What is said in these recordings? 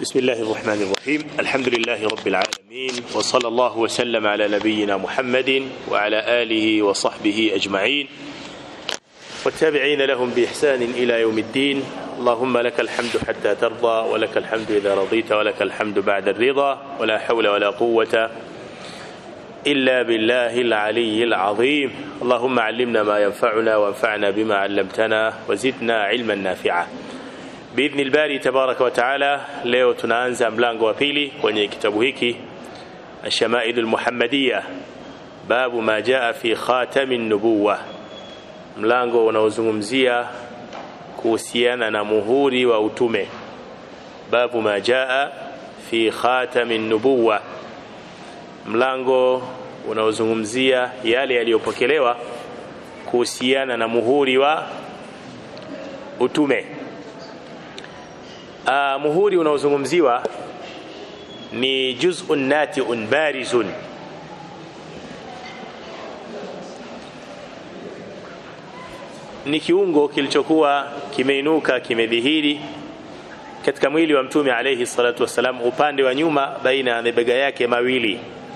بسم الله الرحمن الرحيم الحمد لله رب العالمين وصلى الله وسلم على نبينا محمد وعلى آله وصحبه أجمعين والتابعين لهم بإحسان إلى يوم الدين اللهم لك الحمد حتى ترضى ولك الحمد إذا رضيت ولك الحمد بعد الرضا ولا حول ولا قوة إلا بالله العلي العظيم اللهم علمنا ما ينفعنا وانفعنا بما علمتنا وزدنا علما نافعا باذن البari tabaraka wa taala leo tunaanza mlango wa pili kwenye kitabu hiki الشمائل المحمدية باب ما جاء في خاتم النبوة mlango unaozungumzia kuhusiana na muhuri wa utume babu ma jaa fi khatami nubuwa mlango unaozungumzia yale yaliyopokelewa kuhusiana na muhuri wa utume uh, muhuri unaozungumziwa ni juz'un nati'un barizun ni kiungo kilichokuwa kimeinuka kimedhihiri katika mwili wa mtume alayhi salatu wassalam upande wa nyuma baina ya mabega yake mawili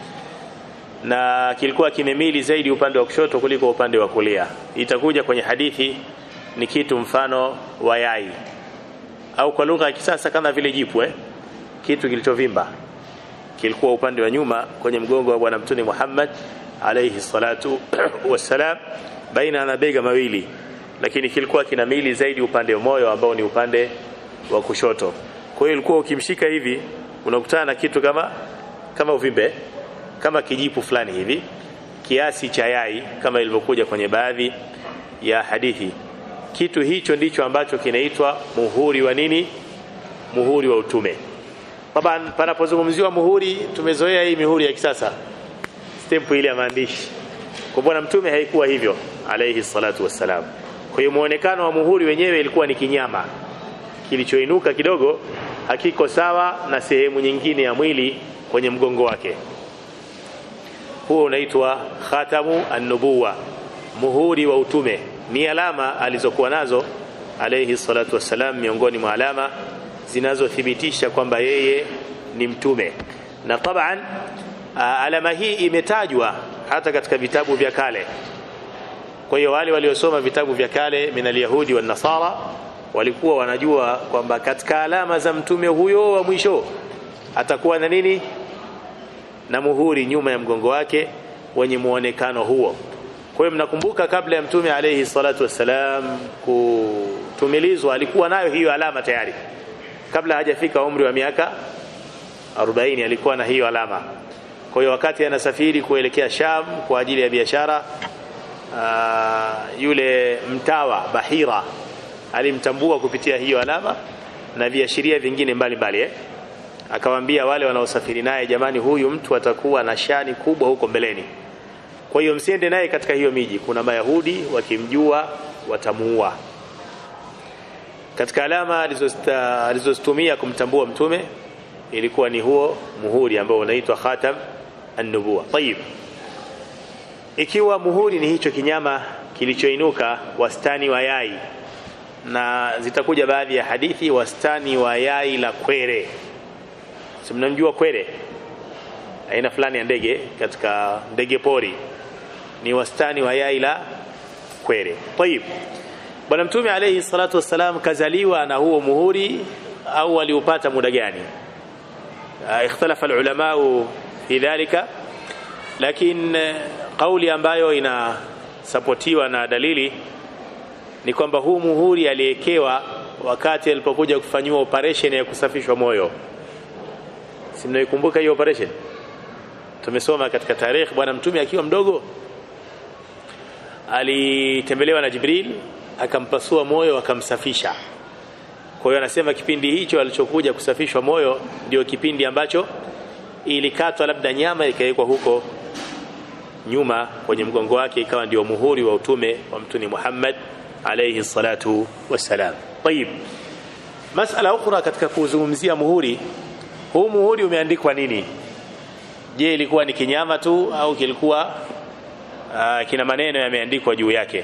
na kilikuwa kimemili zaidi upande wa kushoto kuliko upande wa kulia itakuja kwenye hadithi ni kitu mfano wa yai au kwa lugha ya kisasa kama vile jipu eh? kitu kilichovimba kilikuwa upande wa nyuma kwenye mgongo wa bwana mtume Muhammad alayhi salatu wassalam baina ya mabega mawili lakini kilikuwa kina mili zaidi upande wa moyo ambao ni upande wa kushoto kwa hiyo ilikuwa ukimshika hivi unakutana na kitu kama kama uvimbe kama kijipu fulani hivi kiasi cha yai kama ilivyokuja kwenye baadhi ya hadithi kitu hicho ndicho ambacho kinaitwa muhuri wa nini muhuri wa utume Taban panapozungumziwa muhuri tumezoea hii mihuri ya kisasa stamp ile ya maandishi kwa bwana mtume haikuwa hivyo alayhi salatu wassalam kwa hiyo muonekano wa muhuri wenyewe ilikuwa ni kinyama kilichoinuka kidogo hakiko sawa na sehemu nyingine ya mwili kwenye mgongo wake huo unaitwa khatamu an-nubuwa muhuri wa utume ni alama alizokuwa nazo alayhi salatu wassalam miongoni mwa alama zinazothibitisha kwamba yeye ni mtume na taban alama hii imetajwa hata katika vitabu vya kale kwa hiyo wale waliosoma vitabu vya kale min alyahudi wan nasara walikuwa wanajua kwamba katika alama za mtume huyo wa mwisho atakuwa na nini na muhuri nyuma ya mgongo wake wenye muonekano huo kwa hiyo mnakumbuka kabla ya mtume alayhi salatu wassalam kutumilizwa alikuwa nayo hiyo alama tayari kabla hajafika umri wa miaka 40 alikuwa na hiyo alama kwa hiyo wakati anasafiri kuelekea Sham kwa ajili ya biashara yule mtawa Bahira alimtambua kupitia hiyo alama na viashiria vingine mbalimbali eh? akawaambia wale wanaosafiri naye jamani huyu mtu atakuwa na shani kubwa huko mbeleni kwa hiyo msiende naye katika hiyo miji kuna mayahudi wakimjua watamuua katika alama alizozitumia kumtambua mtume ilikuwa ni huo muhuri ambao unaitwa khatam an-nubuwa tayib ikiwa muhuri ni hicho kinyama kilichoinuka wastani wa yai na zitakuja baadhi ya hadithi wastani wa yai la kwere si mnamjua kwere aina fulani ya ndege katika ndege pori ni wastani wa yai la kwere tayib bwana mtume alayhi salatu wassalam kazaliwa na huo muhuri au aliupata muda gani ikhtalafa ulama fi dhalika lakini kauli ambayo inasapotiwa na dalili ni kwamba huu muhuri aliyekewa wakati alipokuja kufanyiwa operation ya kusafishwa moyo si mnaikumbuka hiyo operation tumesoma katika tarehe bwana mtume akiwa mdogo alitembelewa na Jibril akampasua moyo akamsafisha kwa hiyo anasema kipindi hicho alichokuja kusafishwa moyo ndio kipindi ambacho ilikatwa labda nyama ikawekwa huko nyuma kwenye mgongo wake ikawa ndio muhuri wa utume wa mtume Muhammad alayhi salatu wassalam طيب masala ukhra katika kuzungumzia muhuri huu muhuri umeandikwa nini je ilikuwa ni kinyama tu au kilikuwa uh, kina maneno yameandikwa juu yake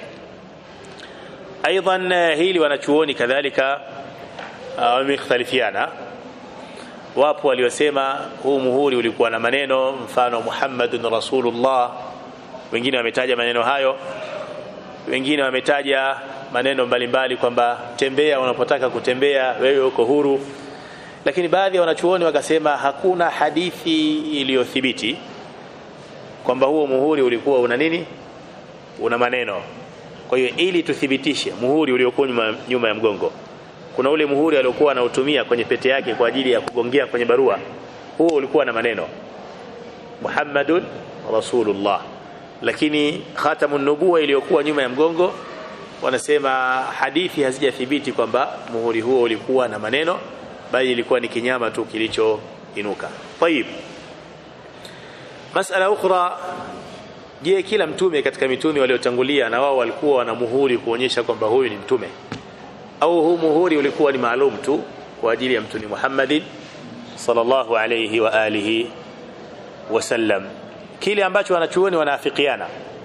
ايضا hili wanachuoni kadhalika wamekhtalifiana wapo waliosema huu muhuri ulikuwa na maneno mfano Muhammadun Rasulullah wengine wametaja maneno hayo wengine wametaja maneno mbalimbali kwamba tembea unapotaka kutembea wewe uko huru lakini baadhi ya wanachuoni wakasema hakuna hadithi iliyothibiti kwamba huo muhuri ulikuwa una nini una maneno kwa hiyo ili tuthibitishe muhuri uliokuwa nyuma, nyuma ya mgongo kuna ule muhuri aliokuwa anautumia kwenye pete yake kwa ajili ya kugongea kwenye barua huo ulikuwa na maneno Muhammadun Rasulullah lakini khatamun nubuwa iliyokuwa nyuma ya mgongo wanasema hadithi hazijathibiti kwamba muhuri huo ulikuwa na maneno bali ilikuwa ni kinyama tu kilichoinuka tayib masala ukhra je kila mtume katika mitume waliotangulia na wao walikuwa wana muhuri kuonyesha kwamba huyu ni mtume au huu muhuri ulikuwa ni maalum tu kwa ajili ya mtume Muhammadin sallallahu alayhi wa alihi wasallam kile ambacho wanachuoni wanaafikiana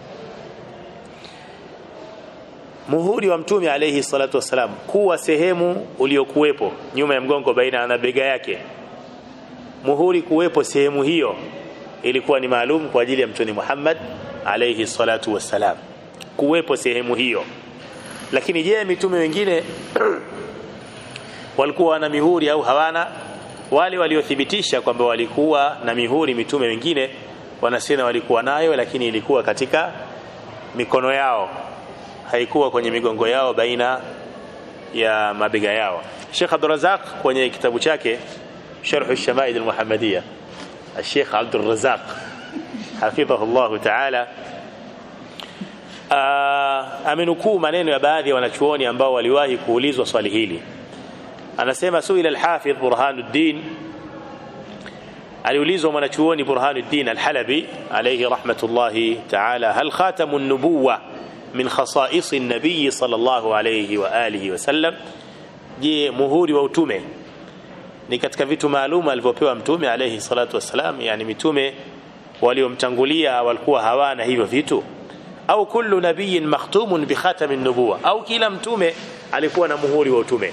muhuri wa mtume alayhi salatu wasalam kuwa sehemu uliokuwepo nyuma ya mgongo baina na bega yake muhuri kuwepo sehemu hiyo ilikuwa ni maalum kwa ajili ya mtume Muhammad alayhi salatu wasalam kuwepo sehemu hiyo lakini je mitume wengine walikuwa na mihuri au hawana wale waliothibitisha kwamba walikuwa na mihuri mitume wengine wanasema walikuwa nayo lakini ilikuwa katika mikono yao haikuwa kwenye migongo yao baina ya mabega yao Sheikh Abdul Razak kwenye kitabu chake Sharh al-Shama'id al-Muhammadiyya Sheikh Abdul Razak hafidhahu Allah ta'ala amenukuu maneno ya baadhi ya wanachuoni ambao waliwahi kuulizwa swali hili anasema suila al-Hafidh Burhanuddin aliulizwa mwanachuoni Burhanuddin al-Halabi alayhi rahmatullahi ta'ala hal khatamun nubuwah min khasaisi nabii sallallahu alayhi wa alihi wasallam je muhuri wa utume ni katika vitu maalum alivyopewa mtume alayhi salatu wassalam yani mitume waliomtangulia walikuwa hawana hivyo vitu au kullu nabiyin makhtumun bi khatamin nubuwa au kila mtume alikuwa na muhuri wa utume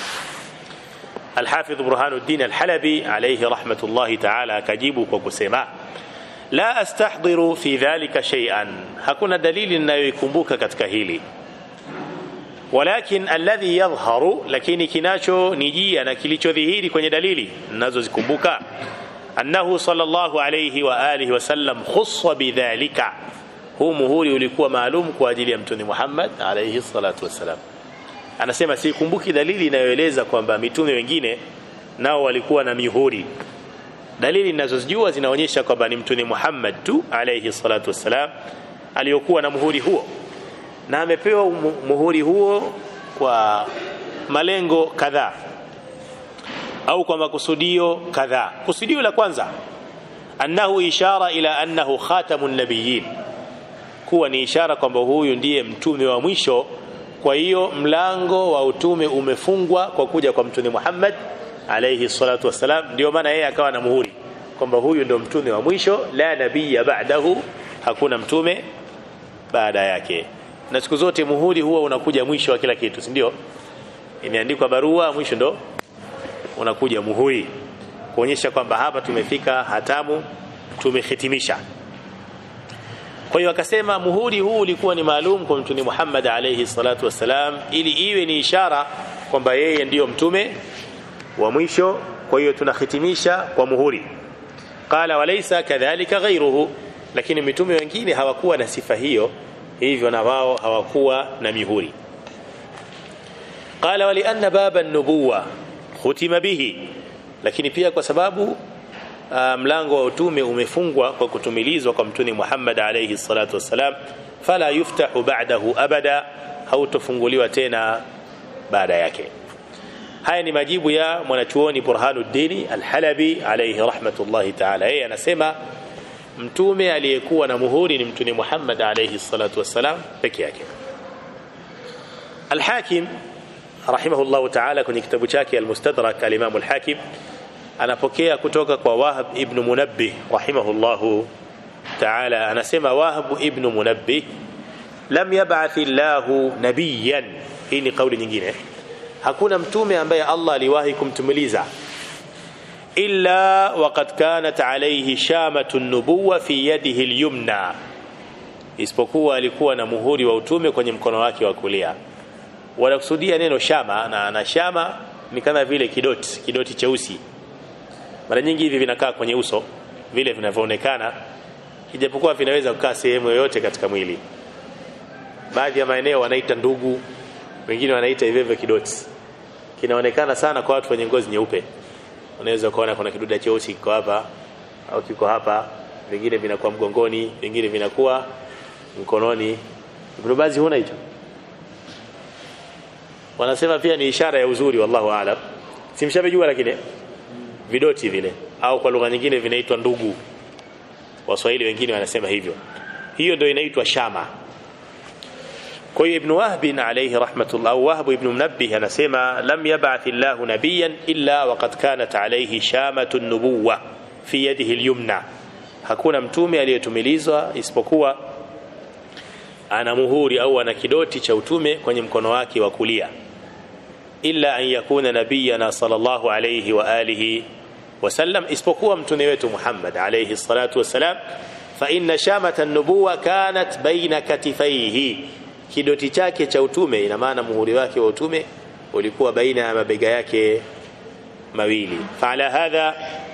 الحافظ برهان الدين الحلبي عليه رحمة الله تعالى كجيب وكسما لا أستحضر في ذلك شيئا hakuna dalili ninayoikumbuka katika hili walakin alladhi yadhharu lakini kinacho nijia na kilichodhihiri kwenye dalili ninazozikumbuka annahu sallallahu alayhi wa alihi wasallam khussa bidhalika huu muhuri ulikuwa maalum kwa ajili ya mtume Muhammad alayhi salatu wasalam anasema sikumbuki dalili inayoeleza kwamba mitume wengine nao walikuwa na mihuri dalili ninazozijua zinaonyesha kwamba ni mtume Muhammad tu alayhi salatu wassalam aliyokuwa na muhuri huo na amepewa muhuri huo kwa malengo kadhaa au kwa makusudio kadhaa kusudio la kwanza annahu ishara ila annahu khatamun nabiyyin kuwa ni ishara kwamba huyu ndiye mtume wa mwisho kwa hiyo mlango wa utume umefungwa kwa kuja kwa mtume Muhammad alayhi salatu wassalam ndio maana yeye akawa na muhuri kwamba huyu ndio mtume wa mwisho la nabiyya ba'dahu hakuna mtume baada yake na siku zote muhuri huwa unakuja mwisho wa kila kitu si ndio imeandikwa barua mwisho ndo unakuja muhuri kuonyesha kwamba hapa tumefika hatamu tumehitimisha kwa hiyo akasema muhuri huu ulikuwa ni maalum kwa mtume Muhammad alayhi salatu wassalam ili iwe ni ishara kwamba yeye ndiyo mtume wa mwisho kwa hiyo tunahitimisha kwa muhuri qala walaysa kadhalika ghayruhu lakini mitume wengine hawakuwa na sifa hiyo hivyo na wao hawakuwa na mihuri qala wali anna baba an-nubuwa khutima bihi lakini pia kwa sababu uh, mlango wa utume umefungwa kwa kutumilizwa kwa mtume Muhammad alayhi salatu wassalam fala yuftahu ba'dahu abada hautofunguliwa tena baada yake haya ni majibu ya mwanachuoni Burhanuddin Al-Halabi alayhi rahmatullahi ta'ala yeye anasema mtume aliyekuwa na muhuri ni mtume Muhammad alayhi salatu wassalam peke yake Al-Hakim rahimahullah ta'ala kwenye kitabu chake Al-Mustadrak al-Imam Al-Hakim anapokea kutoka kwa Wahab ibn Munabbih rahimahullah ta'ala anasema Wahab ibn Munabbih lam yab'ath Allahu nabiyan hii ni kauli nyingine hakuna mtume ambaye Allah aliwahi kumtumiliza illa waqad kanat alayhi shamatu nubuwa fi yadihi al-yumna isipokuwa alikuwa na muhuri wa utume kwenye mkono wake wa kulia wanakusudia neno shama na, na shama ni kama vile kidoti kidoti cheusi mara nyingi hivi vinakaa kwenye uso vile vinavyoonekana ijapokuwa vinaweza kukaa sehemu yoyote katika mwili baadhi ya maeneo wanaita ndugu wengine wanaita hivyo hivyo kidoti kinaonekana sana kwa watu wenye ngozi nyeupe unaweza kuona kuna kiduda cheusi kiko hapa au kiko hapa vingine vinakuwa mgongoni vingine vinakuwa mkononi Ibn Baz huna hicho wanasema pia ni ishara ya uzuri wallahu aalam simshamejua lakini vidoti vile au kwa lugha nyingine vinaitwa ndugu waswahili wengine wanasema hivyo hiyo ndio inaitwa shama kwa hiyo ibn wahb alayhi rahmatullah au wahb ibn munabbih anasema lam yab'ath Allah nabiyan illa waqad kanat alayhi shamatu nubuwa fi yadihi al-yumna hakuna mtume aliyetumilizwa isipokuwa ana muhuri au ana kidoti cha utume kwenye mkono wake wa kulia illa an yakuna nabiyana sallallahu alayhi wa alihi wasallam isipokuwa mtume wetu Muhammad alayhi salatu wasalam fa inna shamata an-nubuwa kanat baina katifaihi kidoti chake cha utume ina maana muhuri wake wa utume ulikuwa baina ya mabega yake mawili faala hadha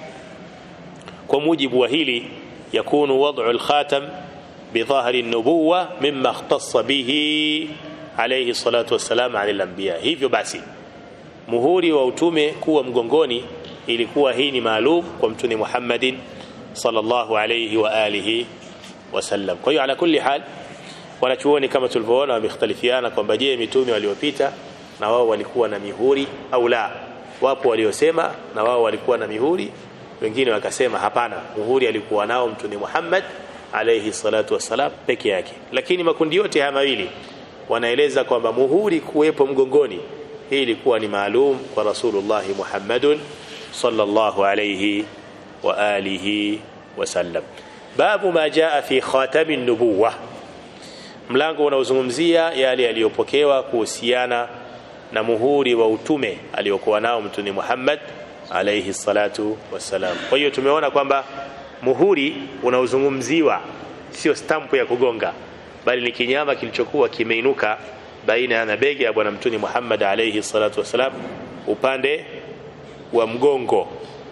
kwa mujibu wa hili yakunu wad'u al-khatam bidhahri an-nubuwa mimma ikhtassa bihi alayhi salatu wassalam ala al-anbiya hivyo basi muhuri wa utume kuwa mgongoni ilikuwa hii ni maalum kwa mtume Muhammadin sallallahu alayhi wa alihi wasallam kwa hiyo ala kulli hal wanachuoni kama tulivyoona wamekhtalifiana kwamba je mitume waliopita na wao walikuwa na mihuri au la wapo waliosema na wao walikuwa na mihuri wengine wakasema hapana muhuri alikuwa nao mtume Muhammad alayhi salatu wassalam peke yake lakini makundi yote haya mawili wanaeleza kwamba muhuri kuwepo mgongoni hii ilikuwa ni maalum kwa Rasulullah Muhammadun sallallahu alayhi wa alihi wasallam babu ma jaa fi khatamin nubuwah mlango unaozungumzia yale yaliyopokewa kuhusiana na muhuri wa utume aliyokuwa nao mtume Muhammad alayhi salatu wassalam. Kwa hiyo tumeona kwamba muhuri unaozungumziwa sio stampu ya kugonga, bali ni kinyama kilichokuwa kimeinuka baina ya mabega ya bwana mtume Muhammad alayhi salatu wassalam upande wa mgongo,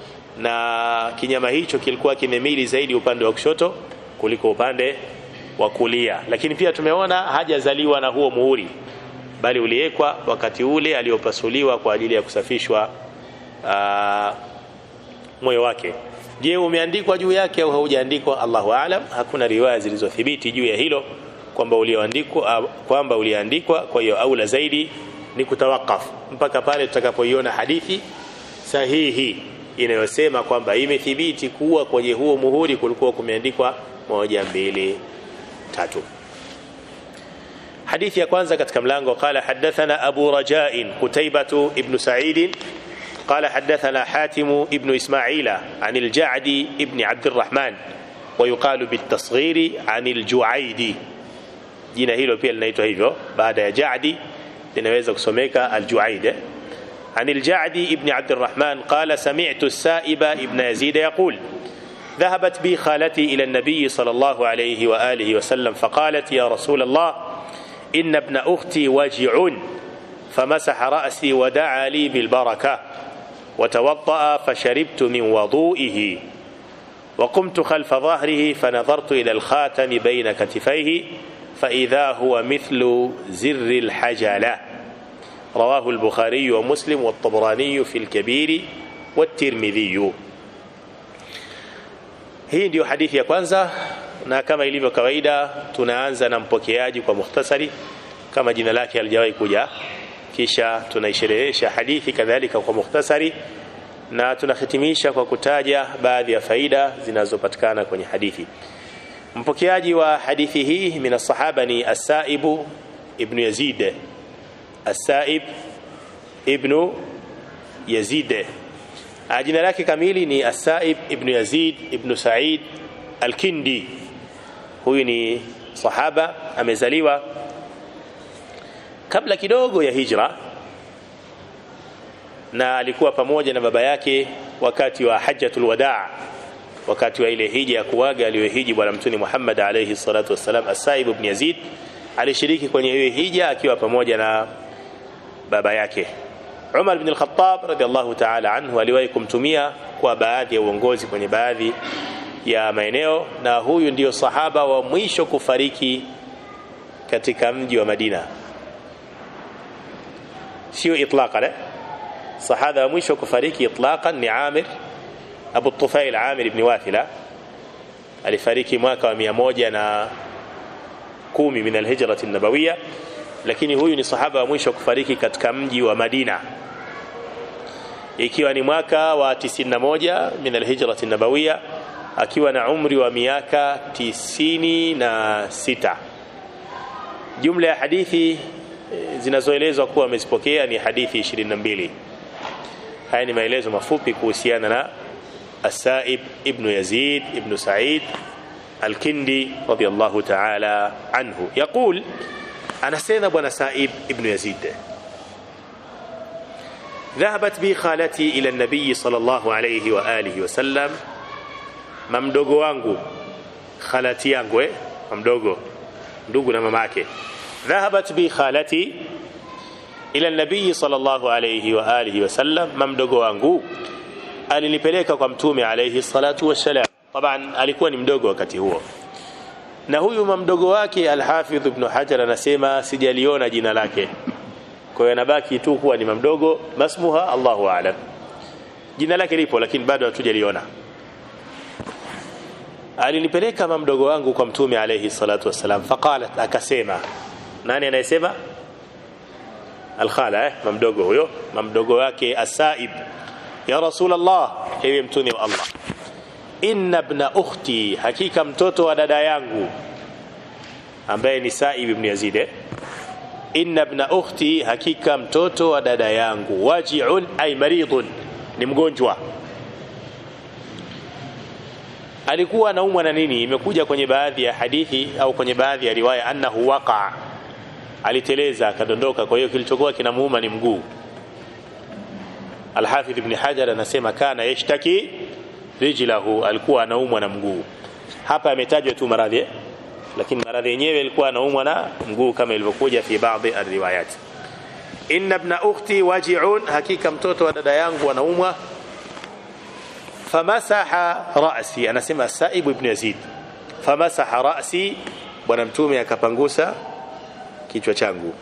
na kinyama hicho kilikuwa kimemili zaidi upande wa kushoto kuliko upande wa kulia lakini pia tumeona hajazaliwa na huo muhuri bali uliwekwa wakati ule aliopasuliwa kwa ajili ya kusafishwa moyo wake je umeandikwa juu yake au haujaandikwa Allahu aalam hakuna riwaya zilizothibiti juu ya hilo kwamba ulioandikwa kwamba uliandikwa kwa hiyo aula zaidi ni kutawakaf mpaka pale tutakapoiona hadithi sahihi inayosema kwamba imethibiti kuwa kwenye huo muhuri kulikuwa kumeandikwa moja mbili tatu حديث يا كwanza katika mlango قال حدثنا أبو رجاء قتيبة ابن سعيد قال حدثنا حاتم ابن إسماعيل عن الجعد ابن عبد الرحمن ويقال بالتصغير عن الجعيد jina hilo pia linaitwa hivyo baada ya jadi linaweza kusomeka aljuaid عن الجعد ابن عبد الرحمن قال سمعت السائب ابن يزيد يقول ذهبت بي خالتي إلى النبي صلى الله عليه وآله وسلم فقالت يا رسول الله إن ابن أختي وجع فمسح رأسي ودعا لي بالبركة وتوضأ فشربت من وضوئه وقمت خلف ظهره فنظرت إلى الخاتم بين كتفيه فإذا هو مثل زر الحجلة رواه البخاري ومسلم والطبراني في الكبير والترمذي hii ndiyo hadithi ya kwanza na kama ilivyo kawaida tunaanza na mpokeaji kwa mukhtasari kama jina lake halijawahi kuja kisha tunaisherehesha hadithi kadhalika kwa mukhtasari na tunahitimisha kwa kutaja baadhi ya faida zinazopatikana kwenye hadithi mpokeaji wa hadithi hii min sahaba ni as-saibu ibn yazid as-saib ibn yazid jina lake kamili ni Asaib ibn Yazid ibn Said al-Kindi. Huyu ni sahaba amezaliwa kabla kidogo ya hijra na alikuwa pamoja na baba yake wakati wa hajjatul wadaa wakati wa ile hija ya kuaga aliyohiji bwana mtume Muhammad alayhi salatu wassalam Asaib ibn Yazid alishiriki kwenye hiyo hija akiwa pamoja na baba yake Umar ibn al-Khattab radhiallahu ta'ala anhu aliwahi kumtumia kwa baadhi ya uongozi kwenye baadhi ya maeneo na huyu ndiyo sahaba wa mwisho kufariki katika mji wa Madina sio itlaqan sahaba wa mwisho kufariki itlaqan ni Amir Abu Tufail Amir ibn Wathila alifariki mwaka wa 110 na kumi min alhijra an-nabawiyya lakini huyu ni sahaba wa mwisho kufariki katika mji wa Madina ikiwa ni mwaka wa 91 min alhijra an-nabawiyya akiwa na umri wa miaka tisini na sita jumla ya hadithi zinazoelezwa kuwa amezipokea ni hadithi 22 haya ni maelezo mafupi kuhusiana na Asaib ibn Yazid ibn Sa'id Al-Kindi radiyallahu ta'ala anhu yaqul anasema bwana Saib ibn Yazid ذهبت بي خالتي إلى النبي صلى الله عليه وآله وسلم mamdogo wangu khalati yangu eh mamdogo ndugu na mamake dhahabat bi khalati ila nabii sallallahu alayhi wa alihi wasallam mamdogo wangu alinipeleka kwa mtume alayhi salatu wassalam taban alikuwa ni mdogo wakati huo na huyu mamdogo wake alhafidh ibn hajar anasema sijaliona jina lake kwa hiyo anabaki tu kuwa ni mamdogo masmuha Allahu aalam jina lake lipo lakini bado hatujaliona alinipeleka mamdogo wangu kwa mtume alayhi salatu wassalam faqalat akasema nani anayesema alkhala eh mamdogo huyo mamdogo wake asaib ya rasulullah ewe mtume wa allah inna ibna ukhti hakika mtoto wa dada yangu ambaye ni saib ibn yazid eh? inna ibna ukhti hakika mtoto wa dada yangu waji'un ay maridun ni mgonjwa alikuwa anaumwa na nini imekuja kwenye baadhi ya hadithi au kwenye baadhi ya riwaya annahu waqa aliteleza akadondoka kwa hiyo kilichokuwa kinamuuma ni mguu Alhafidh ibn Hajar anasema kana yashtaki rijlahu alikuwa anaumwa na mguu hapa ametajwa tu maradhi eh? lakini maradhi yenyewe alikuwa anaumwa na mguu kama ilivyokuja fi baadhi alriwayat inna ibn ukhti waji'un hakika mtoto wa dada yangu anaumwa famasaha ra'si anasema Saib ibn Yazid famasaha ra'si bwana mtume akapangusa kichwa changu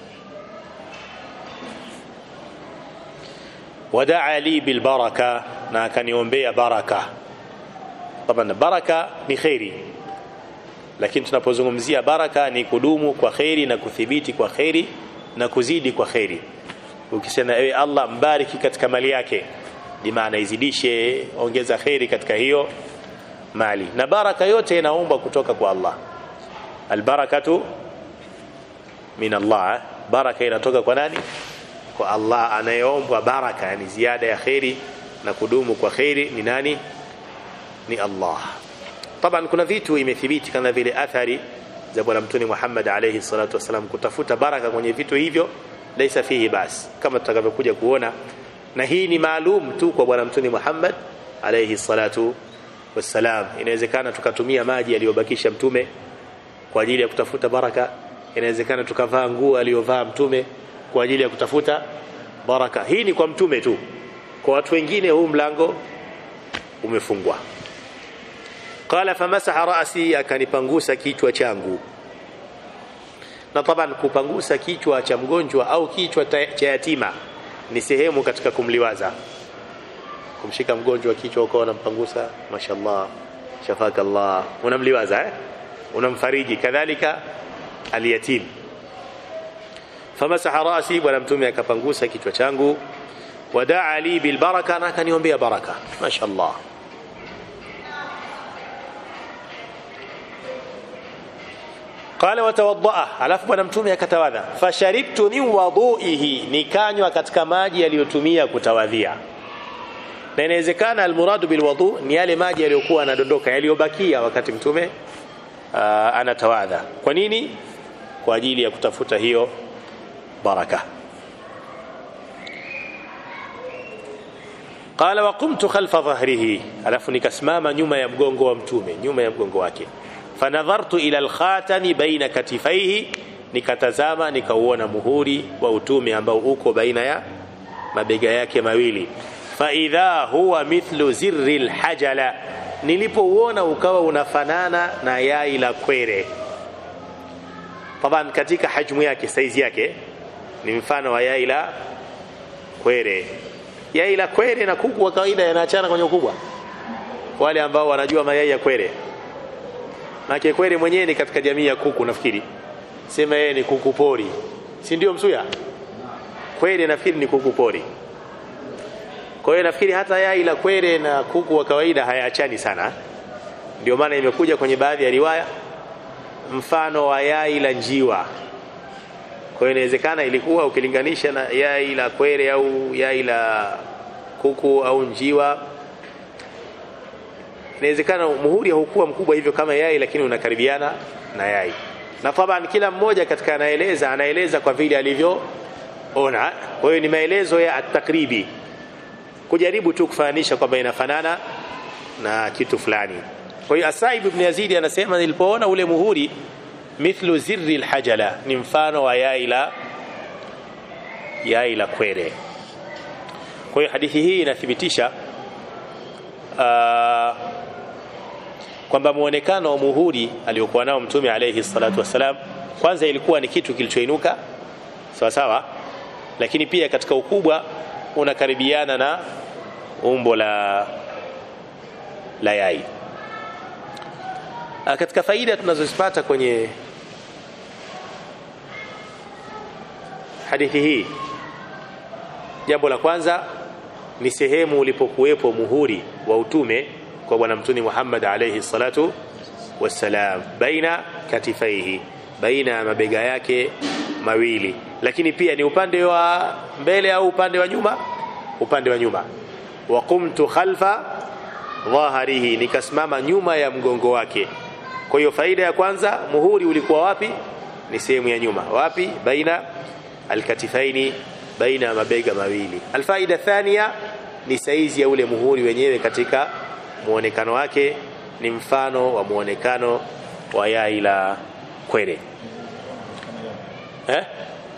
wadaa li bil baraka na akaniombea baraka طبعا baraka ni khairi lakini tunapozungumzia baraka ni kudumu kwa khairi na kuthibiti kwa khairi na kuzidi kwa khairi ukisema ewe Allah mbariki katika mali yake bimaana izidishe ongeza khairi katika hiyo mali na baraka yote inaomba kutoka kwa Allah albarakatu min Allah baraka inatoka kwa nani kwa Allah anayeombwa baraka yani ziada ya khairi na kudumu kwa khairi ni nani ni Allah طبعا kuna vitu imethibiti kama vile athari za bwana mtume Muhammad alayhi salatu wasalam kutafuta baraka kwenye vitu hivyo laisa fihi bas kama tutakavyokuja kuona na hii ni maalum tu kwa bwana mtume Muhammad alayhi salatu wassalam inawezekana tukatumia maji aliyobakisha mtume kwa ajili ya kutafuta baraka inawezekana tukavaa nguo aliyovaa mtume kwa ajili ya kutafuta baraka hii ni kwa mtume tu kwa watu wengine huu mlango umefungwa qala famasaha ra'si akanipangusa kichwa changu na taban kupangusa kichwa cha mgonjwa au kichwa cha yatima ni sehemu katika kumliwaza kumshika mgonjwa kichwa ukawa unampangusa mashallah shafaka Allah unamliwaza eh unamfariji kadhalika aliyatim famasaha rasi bwana mtume akapangusa kichwa changu wadaa li bil baraka na akaniombea baraka mashallah qala watawaddaa alafu bwana mtume akatawadha fasharibtu min wudu'ihi nikanywa katika maji yaliyotumia kutawadhia na inawezekana almuradu bilwudu ni yale maji yaliyokuwa yanadondoka yaliyobakia wakati mtume uh, anatawadha kwa nini kwa ajili ya kutafuta hiyo baraka qala wa qumtu khalfa dhahrihi alafu nikasimama nyuma ya mgongo wa mtume nyuma ya mgongo wake fanadhartu ila alkhatani baina katifaihi nikatazama nikauona muhuri wa utume ambao uko baina ya mabega yake mawili faidha huwa mithlu zirri lhajala nilipouona ukawa unafanana na yai la kwere taban katika hajmu yake saizi yake ni mfano wa yai la kwere yai la kwere na kuku wa kawaida yanaachana kwenye ukubwa wale ambao wanajua mayai ya kwere maana kwere mwenyewe ni katika jamii ya kuku nafikiri sema yeye ni kuku pori si ndio msuya kwere nafikiri ni kuku pori kwa hiyo nafikiri hata yai la kwere na kuku wa kawaida hayaachani sana ndio maana imekuja kwenye baadhi ya riwaya mfano wa yai la njiwa kwa hiyo inawezekana ilikuwa ukilinganisha na yai la kwere au yai la kuku au njiwa inawezekana muhuri haukuwa mkubwa hivyo kama yai lakini unakaribiana na yai na taban kila mmoja katika anaeleza anaeleza kwa vile alivyoona kwa hiyo ni maelezo ya atakribi kujaribu tu kufananisha kwamba inafanana na kitu fulani kwa hiyo asaib ibn yazidi anasema nilipoona ule muhuri mithlu zirri lhajala ni mfano wa yai la yai la kwere kwa hiyo hadithi hii inathibitisha uh, kwamba muonekano wa muhuri aliokuwa nao mtume alayhi salatu wassalam kwanza ilikuwa ni kitu kilichoinuka sawa sawa lakini pia katika ukubwa unakaribiana na umbo la la yai A, katika faida tunazozipata kwenye hadithi hii jambo la kwanza ni sehemu ulipokuwepo muhuri wa utume kwa bwana mtume Muhammad alayhi salatu wassalam baina katifaihi baina ya mabega yake mawili lakini pia ni upande wa mbele au upande wa nyuma upande wa nyuma wa qumtu khalfa dhaharihi nikasimama nyuma ya mgongo wake kwa hiyo faida ya kwanza muhuri ulikuwa wapi ni sehemu ya nyuma wapi baina alkatifaini baina ya mabega mawili alfaida thania ni saizi ya ule muhuri wenyewe katika muonekano wake ni mfano wa muonekano wa yai la kwere eh?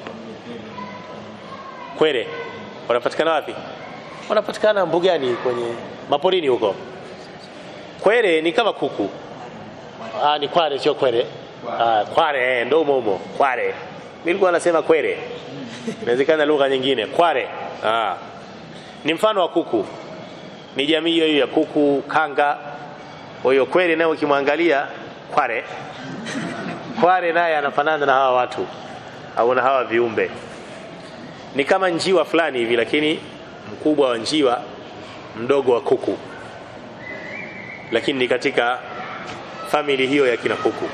kwere wanapatikana wapi wanapatikana mbugani kwenye maporini huko kwere ni kama kuku ah, ni kware sio kwere ah, kware eh, ndo umo umo kware nilikuwa nasema kwere inawezekana lugha nyingine kware ah. ni mfano wa kuku ni jamii hiyo ya kuku kanga kwa hiyo kwere naye ukimwangalia kware kware naye anafanana na hawa watu au na hawa viumbe ni kama njiwa fulani hivi lakini mkubwa wa njiwa mdogo wa kuku lakini ni katika famili hiyo ya kina kuku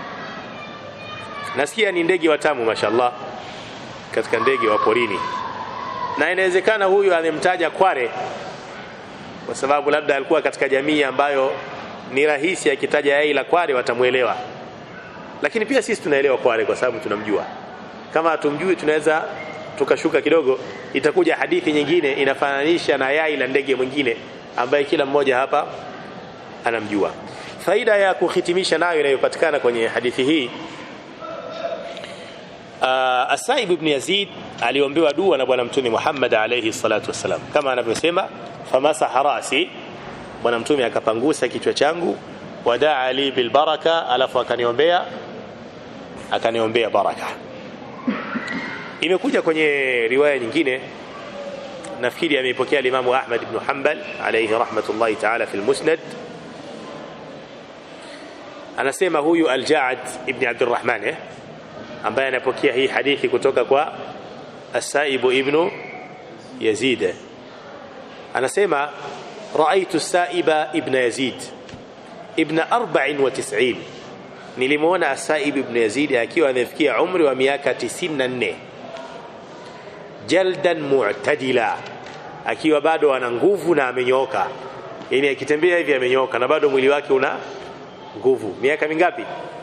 nasikia ni ndege watamu mashallah katika ndege wa porini na inawezekana huyu amemtaja kware kwa sababu labda alikuwa katika jamii ambayo ni rahisi akitaja yai la kware watamwelewa lakini pia sisi tunaelewa kware kwa sababu tunamjua kama hatumjui tunaweza tukashuka kidogo itakuja hadithi nyingine inafananisha na yai la ndege mwingine ambaye kila mmoja hapa anamjua faida ya kuhitimisha nayo inayopatikana kwenye hadithi hii uh, Asaib ibn Yazid aliombewa dua na bwana mtume Muhammad alayhi salatu wassalam kama anavyosema famasaha rasi bwana mtume akapangusa kichwa changu wadaa li bilbaraka alafu akaniombea akaniombea baraka imekuja kwenye riwaya nyingine nafikiri ameipokea limamu Ahmad ibn Hanbal alayhi rahmatullahi ta'ala fi al-Musnad anasema huyu Al-Ja'ad ibn Abdurrahman eh ambaye anapokea hii hadithi kutoka kwa As-Saib ibn Yazid anasema رأيت السائب ابن يزيد ابن 94 nilimuona Asaib ibn Yazid akiwa amefikia umri wa miaka 94 jaldan mu'tadila akiwa bado ana nguvu na amenyooka yani akitembea hivi amenyooka na bado mwili wake una nguvu miaka mingapi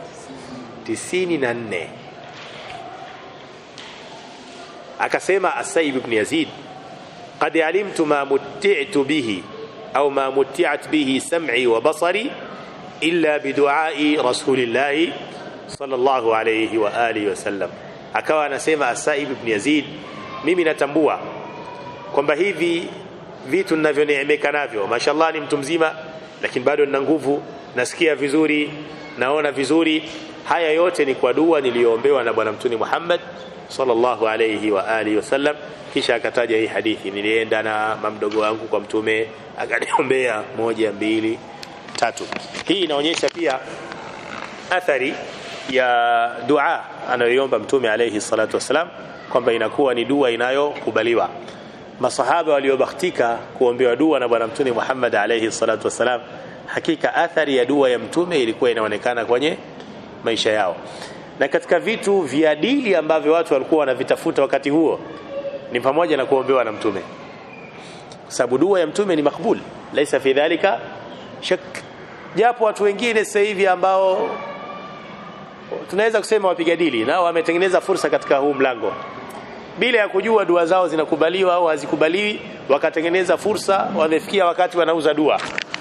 94 akasema Asaib ibn Yazid qad alimtu ma mutti'tu bihi au ma mutti'at bihi sam'i wa basari illa biduai rasulillahi sallallahu alayhi wa alihi wasallam akawa anasema Asaib ibn Yazid mimi natambua kwamba hivi vitu ninavyoneemeka navyo mashallah ni mtu mzima lakini bado nina nguvu nasikia vizuri naona vizuri haya yote ni kwa dua niliyoombewa na bwana mtuni Muhammad sallallahu alayhi wa alihi wasallam kisha akataja hii hadithi nilienda na mamdogo wangu kwa mtume akaniombea moja mbili tatu hii inaonyesha pia athari ya dua anayoiomba mtume alayhi salatu wasalam kwamba inakuwa ni dua inayokubaliwa masahaba waliobahatika kuombewa dua na bwana mtume Muhammad alayhi salatu wasalam hakika athari ya dua ya mtume ilikuwa inaonekana kwenye maisha yao na katika vitu vya dili ambavyo watu walikuwa wanavitafuta wakati huo ni pamoja na kuombewa na mtume sababu dua ya mtume ni makbul laisa fi dhalika shak japo watu wengine sasa hivi ambao tunaweza kusema wapiga dili nao wametengeneza fursa katika huu mlango bila ya kujua dua zao zinakubaliwa au hazikubaliwi wakatengeneza fursa wamefikia wakati wanauza dua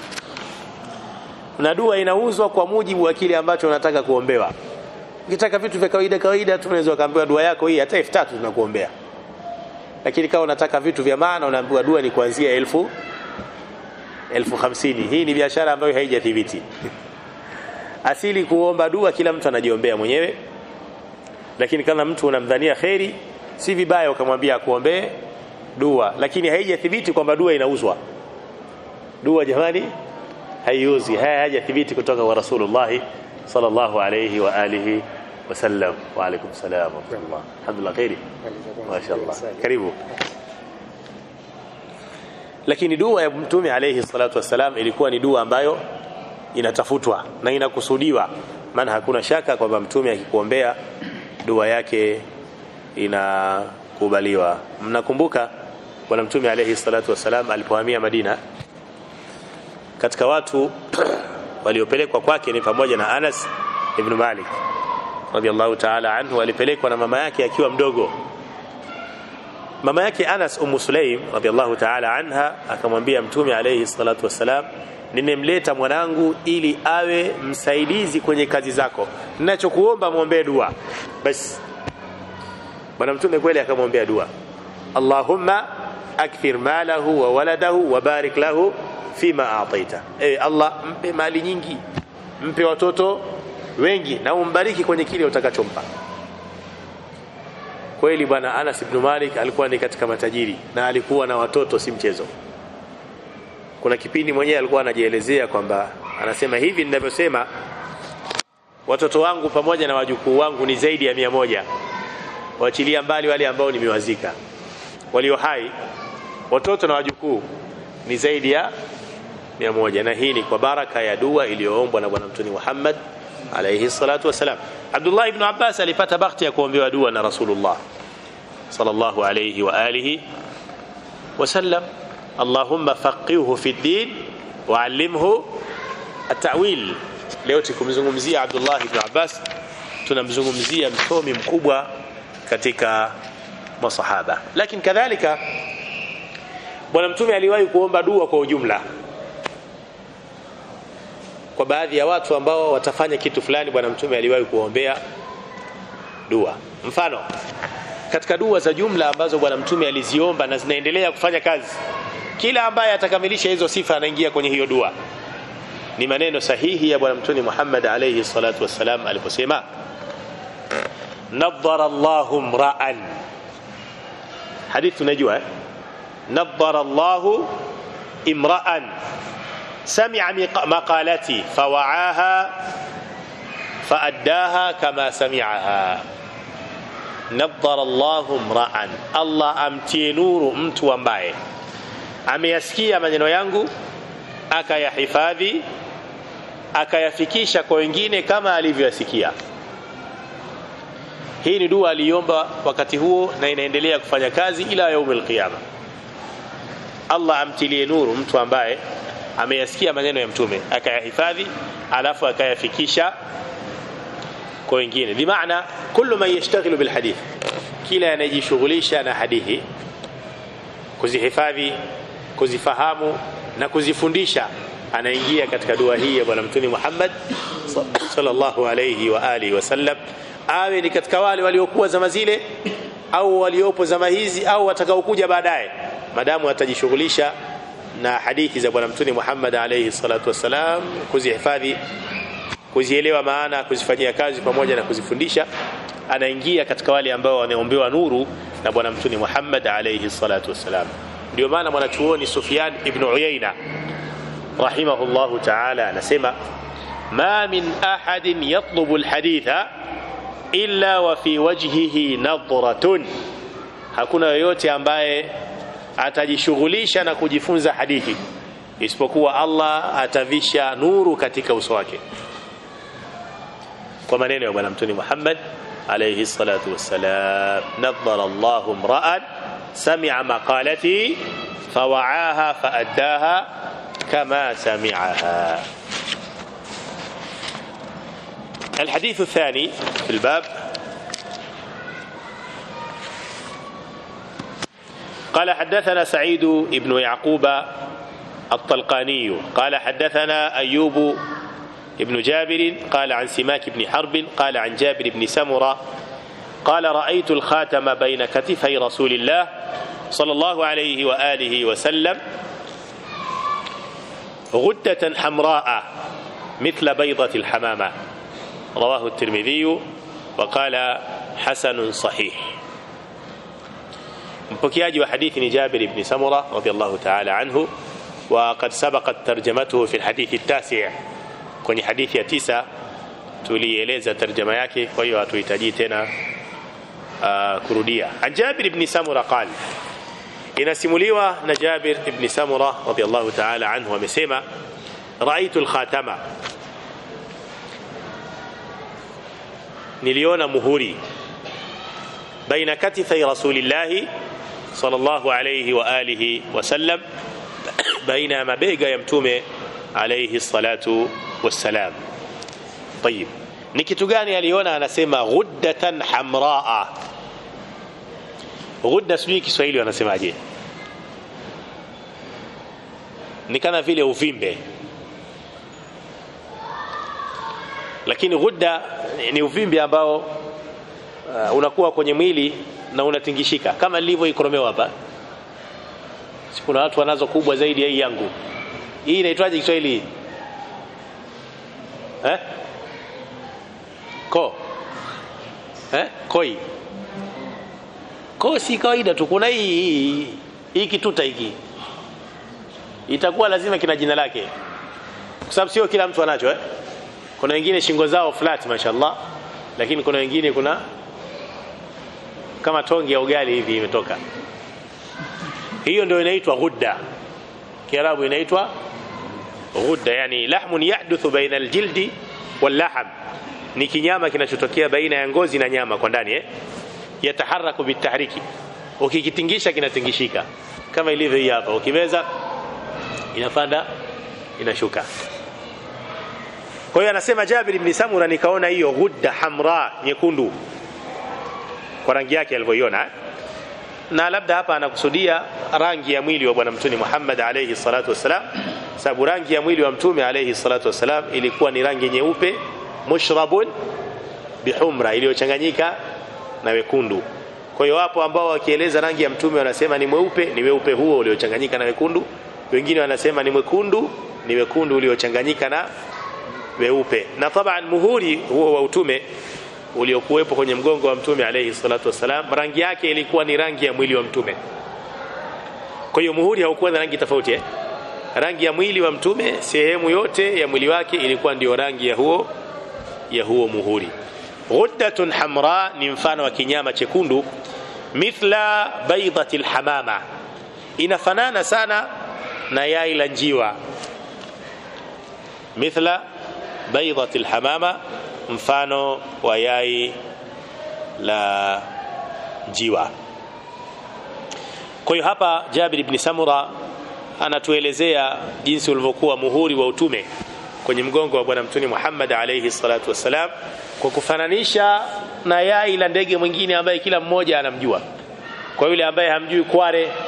na dua inauzwa kwa mujibu wa kile ambacho unataka kuombewa ukitaka vitu vya kawaida kawaida tunaweza kaambiwa dua yako hii hata 3000 tunakuombea lakini kama unataka vitu vya maana unaambiwa dua ni kuanzia elfu elfu hamsini hii ni biashara ambayo haijathibiti asili kuomba dua kila mtu anajiombea mwenyewe lakini kama mtu unamdhania kheri si vibaya ukamwambia akuombee dua lakini haijathibiti kwamba dua inauzwa dua jamani haiuzi haya hajathibiti kutoka kwa rasulullah sallallahu alayhi wa alihi wasallam wa alaykum salam wa rahmatullah alhamdulillah khairi mashaallah karibu lakini dua ya mtume alayhi salatu wasalam ilikuwa ni dua ambayo inatafutwa na inakusudiwa maana hakuna shaka kwamba mtume akikuombea dua yake inakubaliwa mnakumbuka bwana mtume alayhi salatu wasalam alipohamia Madina katika watu waliopelekwa kwake ni pamoja na Anas ibn Malik radhiallahu ta'ala anhu alipelekwa na mama yake akiwa mdogo mama yake Anas Ummu Sulaim radhiallahu ta'ala anha akamwambia mtume alayhi salatu wasalam nimemleta mwanangu ili awe msaidizi kwenye kazi zako ninachokuomba muombee dua basi bwana mtume kweli akamwombea dua Allahumma akthir malahu wa waladahu wa barik lahu fima ataita ewe Allah mpe mali nyingi mpe watoto wengi na umbariki kwenye kile utakachompa kweli bwana Anas ibn Malik alikuwa ni katika matajiri na alikuwa na watoto si mchezo kuna kipindi mwenyewe alikuwa anajielezea kwamba anasema hivi ninavyosema watoto wangu pamoja na wajukuu wangu ni zaidi ya mia moja waachilia mbali wale ambao nimewazika walio hai watoto na wajukuu ni zaidi ya mia moja na hii ni kwa baraka ya dua iliyoombwa na bwana mtume Muhammad alayhi salatu wasalam Abdullah ibn Abbas alipata bahati ya kuombewa dua na Rasulullah sallallahu alayhi wa alihi wasallam Allahumma faqihhu fi din wa allimhu at-ta'wil leo tukumzungumzia Abdullah ibn Abbas tunamzungumzia msomi mkubwa katika masahaba lakini kadhalika bwana mtume aliwahi kuomba dua kwa ujumla kwa baadhi ya watu ambao watafanya kitu fulani bwana mtume aliwahi kuombea dua mfano katika dua za jumla ambazo bwana mtume aliziomba na zinaendelea kufanya kazi kila ambaye atakamilisha hizo sifa anaingia kwenye hiyo dua ni maneno sahihi ya bwana mtume Muhammad alayhi salatu wassalam aliposema nadhara Allahu mra'an hadithi unajua eh? nadhara Allahu imra'an سمع مقالتي فوعاها فأداها كما سمعها نظر الله امرأ الله amtie nuru mtu ambaye ameyasikia maneno yangu akayahifadhi akayafikisha kwa wengine kama alivyoyasikia hii ni dua aliomba wakati huo na inaendelea kufanya kazi ila yaumil qiyama Allah amtilie nuru mtu ambaye ameyasikia maneno ya mtume akayahifadhi alafu akayafikisha kwa wengine bimaana kullu man yashtaghilu bil hadith kila anayejishughulisha na hadithi kuzihifadhi kuzifahamu na kuzifundisha anaingia katika dua hii ya bwana mtume Muhammad sallallahu alayhi wa alihi wasallam awe ni katika wale waliokuwa zama zile au waliopo zama hizi au watakaokuja baadaye madamu atajishughulisha na hadithi za bwana mtume Muhammad alayhi salatu wasalam kuzihifadhi kuzielewa maana kuzifanyia kazi pamoja na kuzifundisha anaingia katika wale ambao wanaombewa nuru na bwana mtume Muhammad alayhi salatu wasalam ndio maana mwanachuoni Sufyan ibn Uyayna rahimahullahu ta'ala anasema ma min ahadin yatlubu alhaditha illa wa fi wajhihi nadratun hakuna yoyote ambaye atajishughulisha na kujifunza hadithi isipokuwa Allah atavisha nuru katika uso wake kwa maneno ya bwana mtume Muhammad alayhi salatu wassalam nadhara Allahu mra'an sami'a maqalati fawa'aha fa'addaha kama sami'aha الحديث الثاني في الباب قال حدثنا سعيد بن يعقوب الطلقاني قال حدثنا أيوب ابن جابر قال عن سماك بن حرب قال عن جابر بن سمرة قال رأيت الخاتم بين كتفي رسول الله صلى الله عليه وآله وسلم غدة حمراء مثل بيضة الحمامة رواه الترمذي وقال حسن صحيح mpokeaji wa hadithi ni Jabir ibn Samura radiyallahu ta'ala anhu wa qad sabaqat tarjamatuhu fi alhadith at-tasi' kwenye hadithi ya tisa tulieleza tarjama yake kwa hiyo hatuhitaji tena uh, kurudia an Jabir ibn Samura qala inasimuliwa na Jabir ibn Samura radiyallahu ta'ala anhu amesema raitu al-khatama niliona muhuri baina katifai rasulillahi sallallahu alayhi wa alihi wasallam baina ya mabega ya mtume alayhi salatu wassalam tayib ni kitu gani aliona anasema ghuddatan hamraa ghudda sijui kiswahili wanasemaje ni kama vile uvimbe lakini ghudda ni uvimbe ambao uh, unakuwa kwenye mwili na unatingishika kama nilivyoikoromewa hapa si kuna watu wanazo kubwa zaidi ya hii yangu hii inaitwaje Kiswahili eh ko eh koi ko si kawaida tu kuna hii hii kituta hiki itakuwa lazima kina jina lake kwa sababu sio kila mtu anacho eh kuna wengine shingo zao flat mashallah lakini kuna wengine kuna kama tongi ya ugali hivi imetoka hiyo ndio inaitwa ghudda kiarabu inaitwa ghudda yani lahmun yahduthu baina aljildi wallaham ni kinyama kinachotokea baina ya ngozi na nyama kwa ndani eh yataharaku bitahriki ukikitingisha kinatingishika kama ilivyo hii hapa ukimeza inapanda inashuka kwa hiyo anasema Jabir ibn Samura nikaona hiyo ghudda hamra nyekundu kwa rangi yake alivyoiona na labda hapa anakusudia rangi ya mwili wa bwana mtume Muhammad alayhi salatu wasalam sababu rangi ya mwili wa mtume alayhi salatu wasalam ilikuwa ni rangi nyeupe mushrabun bihumra iliyochanganyika na wekundu kwa hiyo wapo ambao wakieleza rangi ya mtume wanasema ni mweupe ni weupe huo uliochanganyika na wekundu wengine wanasema ni mwekundu ni wekundu uliochanganyika na weupe na taban muhuri huo wa utume uliokuwepo kwenye mgongo wa mtume alayhi salatu wasalam rangi yake ilikuwa ni rangi ya mwili wa mtume kwa hiyo muhuri haukuwa na rangi tofauti eh? rangi ya mwili wa mtume sehemu yote ya mwili wake ilikuwa ndio rangi ya huo ya huo muhuri ghuddatun hamra ni mfano wa kinyama chekundu mithla baydati alhamama inafanana sana na yai la njiwa mithla baydati alhamama mfano wa yai la njiwa kwa hiyo hapa Jabir ibn Samura anatuelezea jinsi ulivyokuwa muhuri wa utume kwenye mgongo wa bwana mtume Muhammad alayhi salatu wassalam kwa kufananisha na yai la ndege mwingine ambaye kila mmoja anamjua kwa yule ambaye hamjui kware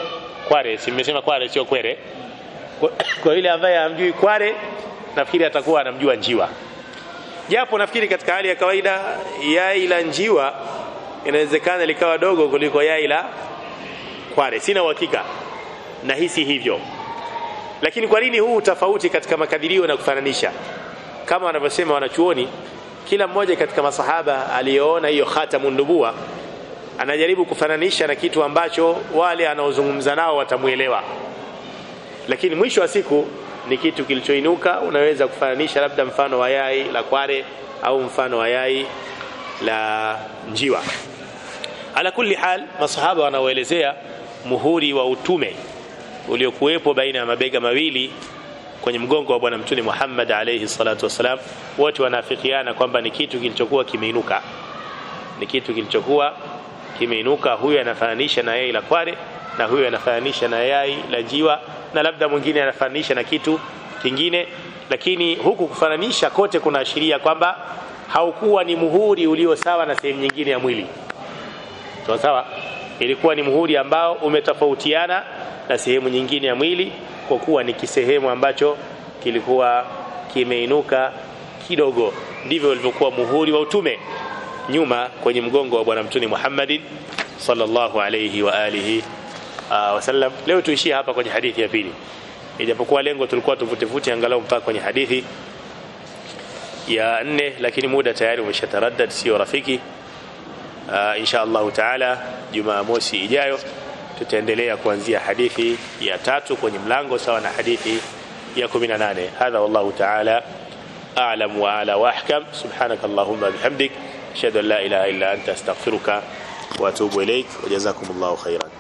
kware si mmesema kware sio kwere kwa, kwa yule ambaye hamjui kware nafikiri atakuwa anamjua njiwa japo nafikiri katika hali ya kawaida yai la njiwa inawezekana likawa dogo kuliko yai la kware sina uhakika nahisi hivyo lakini kwa nini huu tofauti katika makadirio na kufananisha kama wanavyosema wanachuoni kila mmoja katika masahaba aliyoona hiyo khatamun nubuwa anajaribu kufananisha na kitu ambacho wale anaozungumza nao watamuelewa lakini mwisho wa siku ni kitu kilichoinuka unaweza kufananisha labda mfano wa yai la kware au mfano wa yai la njiwa ala kulli hal masahaba wanaoelezea muhuri wa utume uliokuwepo baina ya mabega mawili kwenye mgongo wa bwana mtume Muhammad alayhi salatu wasalam wote wanaafikiana kwamba ni kitu kilichokuwa kimeinuka ni kitu kilichokuwa kimeinuka huyu anafananisha na yai la kware na huyu anafananisha na yai la jiwa na labda mwingine anafananisha na kitu kingine lakini huku kufananisha kote kunaashiria kwamba haukuwa ni muhuri ulio sawa na sehemu nyingine ya mwili sawa sawa ilikuwa ni muhuri ambao umetofautiana na sehemu nyingine ya mwili kwa kuwa ni kisehemu ambacho kilikuwa kimeinuka kidogo ndivyo ulivyokuwa muhuri wa utume nyuma kwenye mgongo wa bwana mtume Muhammadin sallallahu alayhi wa alihi uh, wasallam leo tuishie hapa kwenye hadithi ya pili ijapokuwa lengo tulikuwa tuvutevute angalau mpaka kwenye hadithi ya nne lakini muda tayari umeshataraddad sio rafiki uh, insha Allah taala Jumamosi ijayo tutaendelea kuanzia hadithi ya tatu kwenye mlango sawa na hadithi ya 18 hadha wallahu taala a'lam wa ala wa ahkam subhanakallahumma bihamdik ashhadu an la ilaha illa anta astaghfiruka wa atubu ilaik wa jazakumullahu khairan